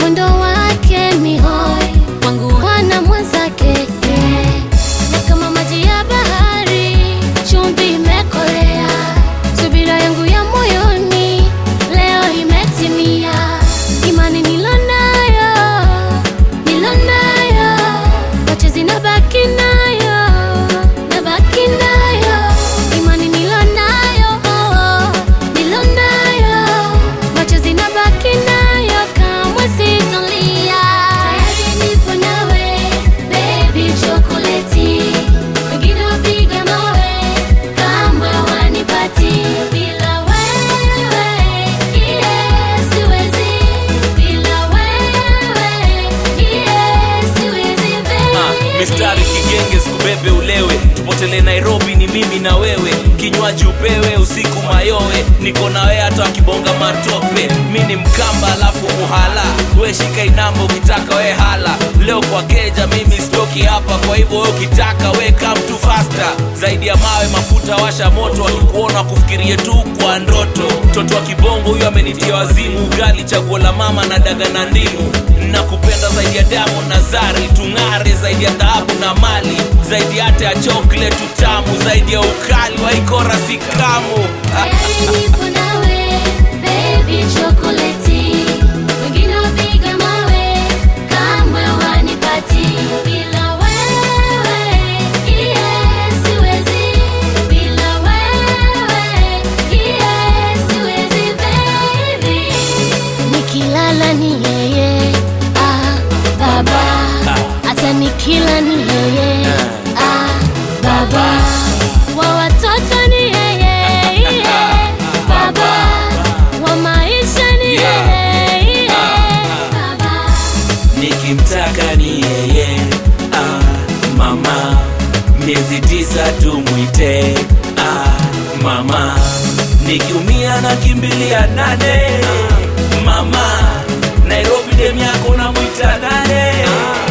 mwendo wake ni hoi wangu wana mwenzake yeah. na kama maji ya bahari chumvi imekolea subira yangu ya moyoni leo imetimia imani nilonayo nilonayo wache zinabaki nayo nabaki nayo imani nilonayo oh, oh, nilonayo wache zinabaki nayo kamwe sitolia tayari nipo nawe baby chokoleti wengine wapiga mawe kamwe wanipati bila wewe yeah, siwezi bila wewe yeah, siwezi Ah, baby mistari kigenge sikubebe ulewe tupotele nairobi ni mimi na wewe kinywaji upewe usiku mayowe niko na wewe hata wakibonga matope mi ni mkamba alafu muhala we shika inamba ukitaka we hala leo kwa keja mimi stoki hapa kwa hivyo we ukitaka we come too faster zaidi ya mawe mafuta washa moto wakikuona kufikirie tu kwa ndoto mtoto wa kibongo huyo amenitia wazimu ugali chaguo la mama na daga na ndimu nakupenda zaidi ya damu na zari tung'are zaidi ya dhahabu na mali zaidi hata ya choklet utamu zaidi ya ukali wa ikora sikamu Tayari nipo nawe, baby chokoleti. Wengine wapiga mawe, kamwe wanipati. Bila wewe, yeah, siwezi. Bila wewe, yeah, siwezi, baby. Nikilala ni yeye, ah, baba. Hata nikila ni yeye, ah, baba. Wa watoto ni yeye, yeah, baba. Wa maisha ni yeye, yeah, baba. nikimtaka ni yeye ah, mama miezi tisa tumwite ah, mama nikiumia na kimbilia nane mama nairobi dem yako namwita nane